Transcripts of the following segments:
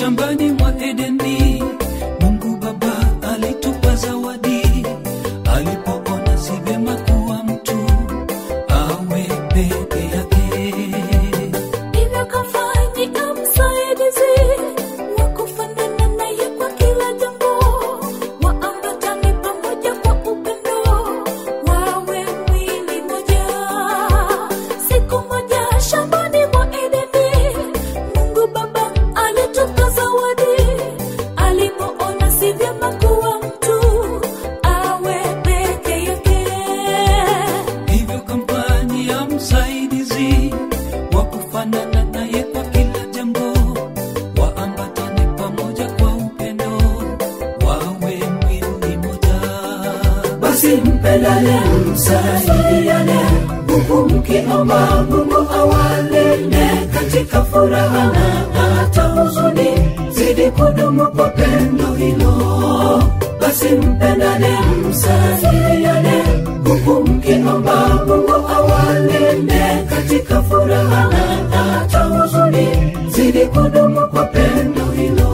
shambani mwa Edeni, Mungu Baba alitupa zawadi alipoona si vyema kuwa mtu awe peke yake. Hivyo kafanyika msaidizi wa kufanana naye kwa kila jambo, waambatane pamoja kwa upendo, wawe mwili moja. Siku moja shambani mwa Edeni, Mungu Baba alitupa zawadi alipoona si vyema kuwa mtu awe peke yake. Hivyo kampani ya msaidizi wa kufanana naye kwa kila jambo, waambatane pamoja kwa upendo, wawe mwili moja. basi mpendane msaidiane huku mkiomba mungu awalinde katika furaha na hata huzuni zidi kudumu kwa pendo hilo basi mpendane msaidiane huku mkiomba mungu awalinde katika furaha na hata huzuni zidi kudumu kwa pendo hilo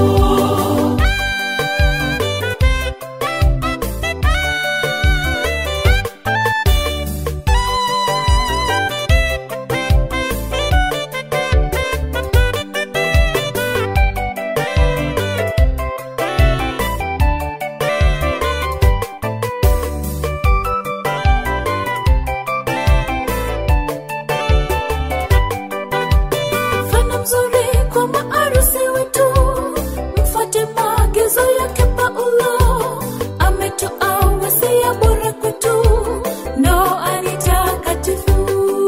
Mfano mzuri kwa maarusi wetu, mfuate maagizo yake Paulo. Ametoa wasia bora kwetu, ndoa ni takatifu.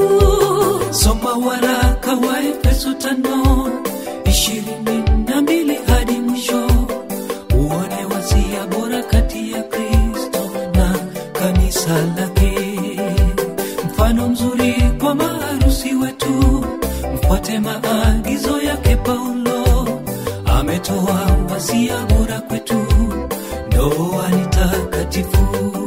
Soma waraka wa Efeso tano ishirini na mbili hadi mwisho, uone wasia bora kati ya Kristo na kanisa lake. Mfano mzuri kwa maharusi wetu, mfuate maagizo yake Paulo. Ametoa wasia bora kwetu, ndoa ni takatifu.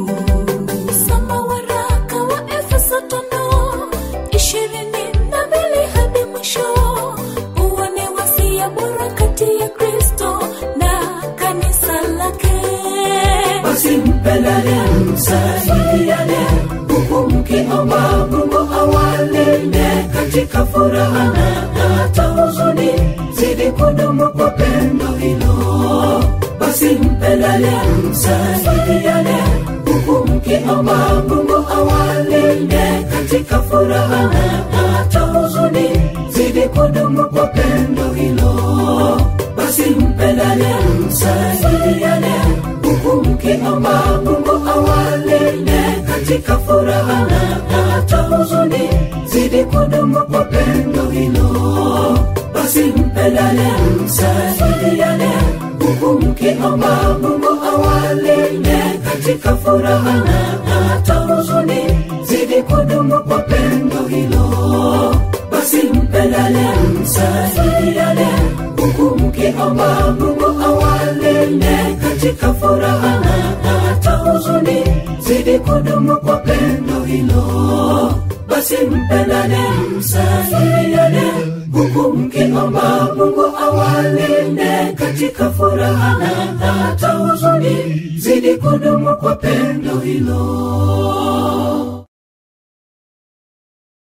Soma waraka wa Efeso tano ishirini na mbili hadi mwisho, uone wasia bora kati ya Kristo na kanisa lake. basi mpendane msaidiane huku mkiomba mungu awalinde katika furaha na hata huzuni zidi kudumu kwa pendo hilo basi mpendane msaidiane huku mkiomba mungu awalinde katika furaha na hata huzuni zidi kudumu kwa pendo hilo basi mpendane msaidiane huku mkiomba mungu awalinde katika furaha na hata huzuni zidi kudumu kwa pendo hilo basi mpendane msaidiane huku mkiomba mungu awalinde katika furaha na hata huzuni zidi kudumu kwa pendo hilo basi mpendane msaidiane huku mkiomba mungu awalinde katika furaha na hata huzuni zidi kudumu kwa pendo hilo basi mpendane msaidiane huku mkiomba mungu awalinde katika furaha na hata huzuni zidi kudumu kwa pendo hilo